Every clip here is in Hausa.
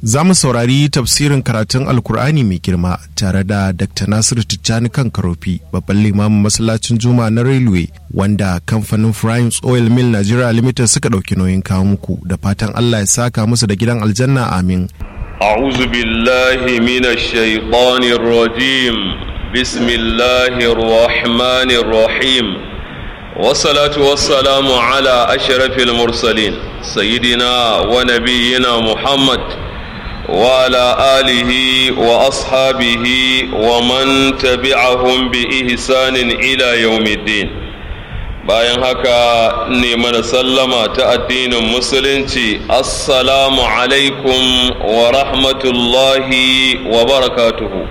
za mu saurari tafsirin karatun alkur'ani mai girma tare da dr nasiru tijjani kan karofi babban limamin masallacin juma na railway wanda kamfanin primes oil mill nigeria limited suka ɗauki nauyin kawo muku da fatan allah ya saka musu da gidan aljanna amin أعوذ بالله من الشيطان الرجيم بسم الله الرحمن الرحيم والصلاة والسلام على أشرف المرسلين سيدنا ونبينا محمد وعلى آله وأصحابه ومن تبعهم بإحسان إلى يوم الدين bayan haka ne mana sallama ta addinin musulunci assalamu alaikum wa rahmatullahi wa barakatuhu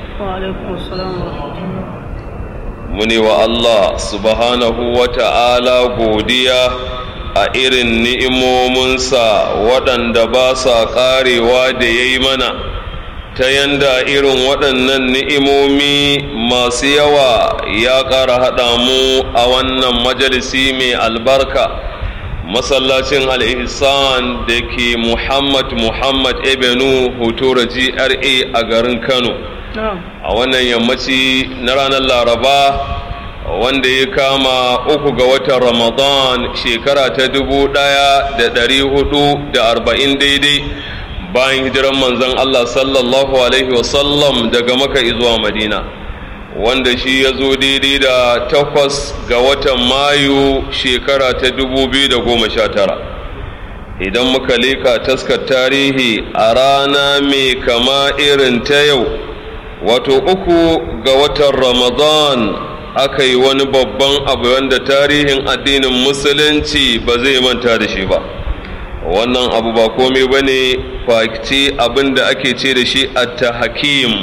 muni wa Allah subhanahu wa ta'ala godiya a irin ni'imominsa waɗanda ba sa ƙarewa da ya yi mana ta yanda irin waɗannan ni'imomi masu yawa ya ƙara haɗa mu a wannan majalisi mai albarka masallacin al'ihsan da ke muhammad muhammad ebenu hotora gra a garin kano a wannan yammaci na ranar laraba wanda ya kama uku ga watan ramadan shekara ta dubu ɗaya da ɗari hudu da arba'in daidai bayan hijiran manzon Allah sallallahu Alaihi wasallam daga maka zuwa madina wanda shi ya zo daidai da takwas ga watan mayu shekara ta dubu biyu da goma sha tara idan muka leka taskar tarihi a rana mai kama irin ta yau wato uku ga watan ramadan aka yi wani babban abu wanda tarihin addinin musulunci ba zai manta da shi ba wannan abu ba komai ba ne fakci abin da ake ce da shi atta hakim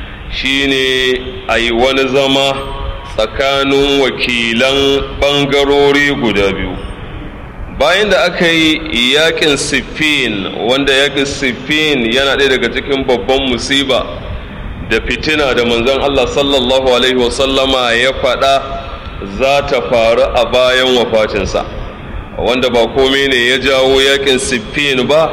shine a yi wani zama tsakanin wakilan ɓangarori guda biyu bayan da aka yi yakin siffin wanda yakin siffin yana ɗaya daga cikin babban musiba da fitina da manzon Allah sallallahu alaihi wasallama ya faɗa za ta faru a bayan wafatinsa. wanda ba komai ne ya jawo yakin siffin ba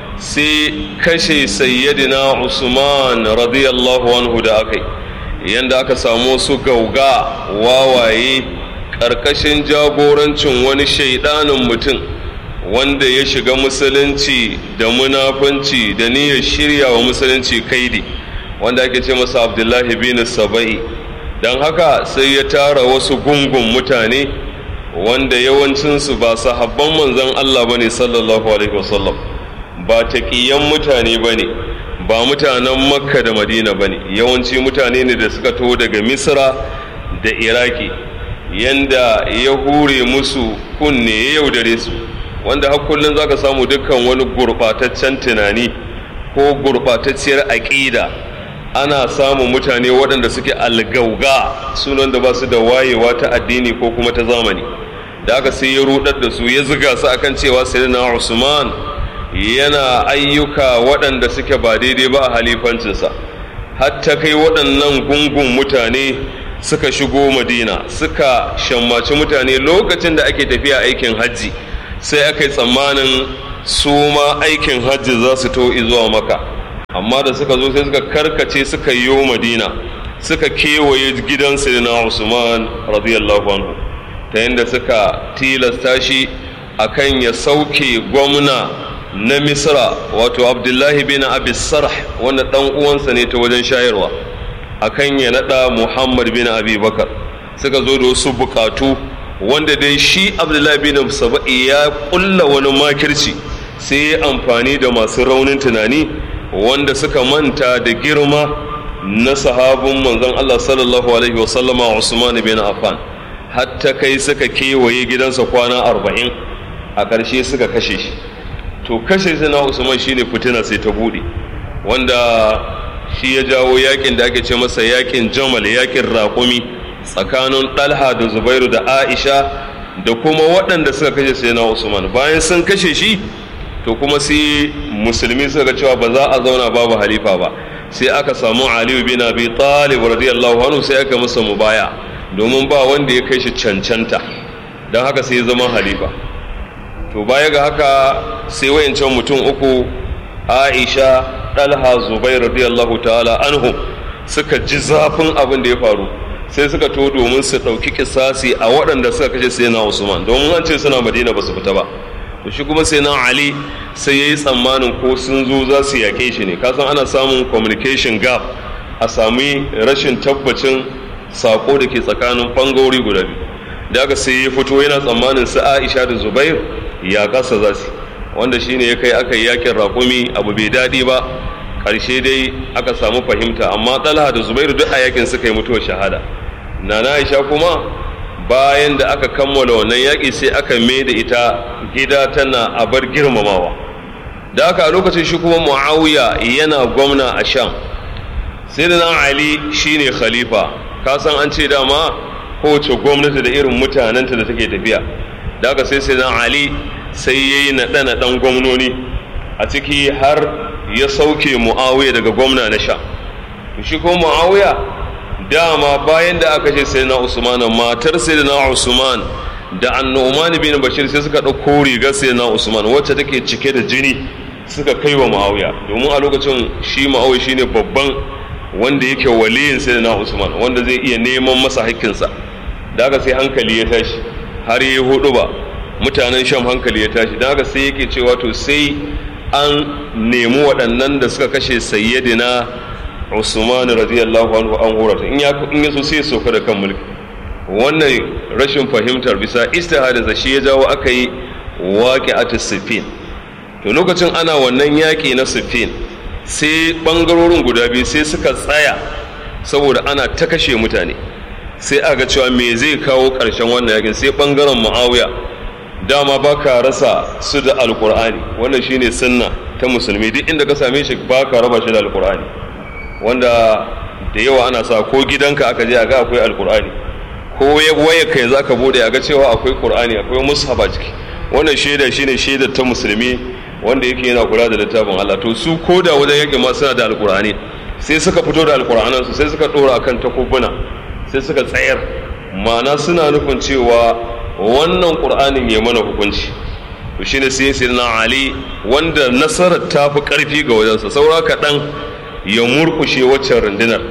sai kashe sayyidina usman radiyallahu anhu da aka yi yadda aka samu su gauga wawaye ƙarƙashin jagorancin wani shaidanin mutum wanda ya shiga musulunci da munafunci da niyyar shirya wa musulunci kaidi wanda ake ce masa abdullahi bin saba'i don haka sai ya tara wasu gungun mutane wanda yawancinsu ba sahabban manzon Allah bane sallallahu alaihi wasallam ba taqiyan mutane bane ba mutanen makka da madina bane yawanci mutane ne da suka taho daga misra da iraki yanda ya hure musu kunne ya yaudare su wanda har kullum zaka samu dukkan wani gurbataccen tunani ko gurbatacciyar aƙida ana samun mutane waɗanda suke algauga sunan da ba su da wayewa ta addini ko kuma ta zamani da aka sai ya rudar da su ya ziga su akan cewa sayyidina Usman yana ayyuka waɗanda suke ba daidai ba a halifancinsa hatta kai waɗannan gungun mutane suka shigo madina suka shammaci mutane lokacin da ake tafiya aikin hajji sai aka yi tsammanin su ma aikin hajji za su to zuwa maka amma da suka zo sai suka karkace suka yi madina suka kewaye gidan sayyidina Usman radiyallahu anhu ta yadda suka tilasta shi akan ya sauke gwamna na misra wato abdullahi bin abi sarh wanda dan uwansa ne ta wajen shayarwa akan ya nada muhammad bin abi bakar suka zo da wasu bukatu wanda dai shi abdullahi bin saba'i ya kulla wani makirci sai ya amfani da masu raunin tunani wanda suka manta da girma na sahabin manzon allah sallallahu alaihi wasallama usman bin affan hatta kai suka kewaye gidansa kwana arba'in a ƙarshe suka kashe shi to kashe shi na usman shine fitina sai ta buɗe wanda shi ya jawo yakin da ake ce masa yakin jamal yakin raƙumi tsakanin ɗalha da zubairu da aisha da kuma waɗanda suka kashe sai na usman bayan sun kashe shi to kuma sai musulmi suka ga cewa ba za a zauna babu halifa ba sai aka samu aliyu bin abi talib radiyallahu anhu sai aka masa mubaya domin ba wanda ya kai shi cancanta don haka sai ya zama halifa to baya ga haka sai wayancan mutum uku aisha ɗalha zubair radiyallahu ta'ala anhu suka ji zafin abin da ya faru sai suka to domin su ɗauki kisasi a waɗanda suka kashe sai na usman domin an ce suna madina ba su fita ba to shi kuma sai na ali sai ya yi tsammanin ko sun zo za su yaƙe shi ne kasan ana samun communication gap a sami rashin tabbacin sako da ke tsakanin ɓangarori guda biyu da aka sai ya fito yana tsammanin su aisha da zubair ya kasa za su wanda shine ya kai aka yi yakin raƙumi abu bai daɗi ba ƙarshe dai aka samu fahimta amma talha da zubairu duk a yakin suka yi mutuwar shahada nana aisha kuma bayan da aka kammala wannan yaƙi sai aka mai da ita gida tana a bar girmamawa da aka a lokacin shi kuma muawiya yana gwamna a sham sai da nan ali shine khalifa ka san an ce dama kowace gwamnati da irin mutanenta da take tafiya da aka sai sai nan ali sai ya yi naɗe-naɗen gwamnoni a ciki har ya sauke mu'awiya daga gwamna na sha shi ko mu'awiya dama bayan da aka ce sai na usman matar sai na usman da annu'man bin bashir sai suka ɗauko rigar sai na usman wacce take cike da jini suka kai wa mu'awiya domin a lokacin shi mu'awiya shine babban wanda yake waliyin sai na usman wanda zai iya neman masa haƙƙinsa da aka sai hankali ya tashi har yi hudu ba mutanen sham hankali ya tashi don haka sai yake cewa to sai an nemi waɗannan da suka kashe sayyidina usman radiyallahu anhu an horata in ya in yaso sai soka da kan mulki wannan rashin fahimtar bisa istihadin sa shi ya jawo aka yi waqi'at sifin to lokacin ana wannan yaƙi na sifin sai bangarorin guda biyu sai suka tsaya saboda ana ta kashe mutane sai aka cewa me zai kawo ƙarshen wannan yakin sai bangaren muawiya dama ba ka rasa su da alkur'ani wannan shine sunna ta musulmi duk inda ka same shi ba ka raba shi da alkur'ani wanda da yawa ana sa ko gidanka aka je a ga akwai alkur'ani ko waya kai za ka bude a ga cewa akwai qur'ani akwai mushaf a ciki wannan shaida shine shaidar ta musulmi wanda yake yana kula da littafin Allah to su ko da wajen yake ma suna da alkur'ani sai suka fito da alkur'anan su sai suka dora akan takubuna sai suka tsayar ma'ana suna nufin cewa wannan ƙur'anin ya mana hukunci to shine sai sai na ali wanda nasarar ta fi ƙarfi ga wajensa saura kaɗan ya murkushe waccan rundunar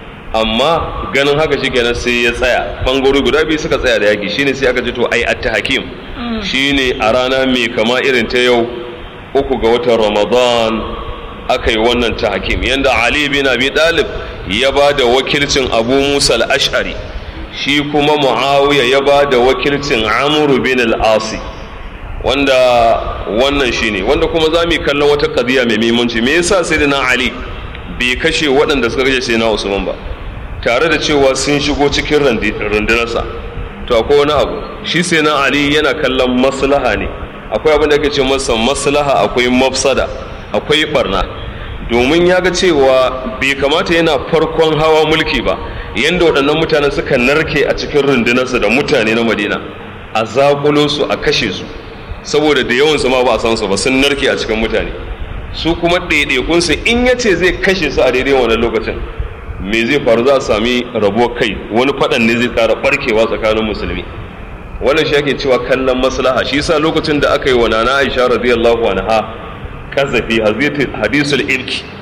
amma ganin haka shi kenan sai ya tsaya ɓangarori guda biyu suka tsaya da yaƙi shine sai aka ji to ai atta hakim shine a rana mai kama irin ta yau uku ga watan ramadan aka yi wannan ta hakim yanda ali bin abi dalib ya ba da wakilcin abu musa al-ash'ari shi kuma muawiya ya ba da wakilcin amuru bin al-asi wanda wannan shine wanda kuma za mu kallon wata kadiya mai muhimmanci me yasa sai na ali bai kashe waɗanda suka kashe sai na usman ba tare da cewa sun shigo cikin rundunarsa to akwai wani abu shi sai na ali yana kallon maslaha ne akwai abin da ake ce masa maslaha akwai mafsada akwai barna domin ya ga cewa bai kamata yana farkon hawa mulki ba yadda waɗannan mutanen suka narke a cikin rundunarsa da mutane na madina a zaƙulo su a kashe su saboda da yawansu ma ba a san su ba sun narke a cikin mutane su kuma ɗaiɗaikunsu in ya ce zai kashe su a daidai wannan lokacin me zai faru za a sami rabuwar kai wani faɗan ne zai ƙara ɓarkewa tsakanin musulmi wannan shi ake cewa kallon maslaha shi yasa lokacin da aka yi wa nana aisha radiyallahu anha kazafi hadisul ilki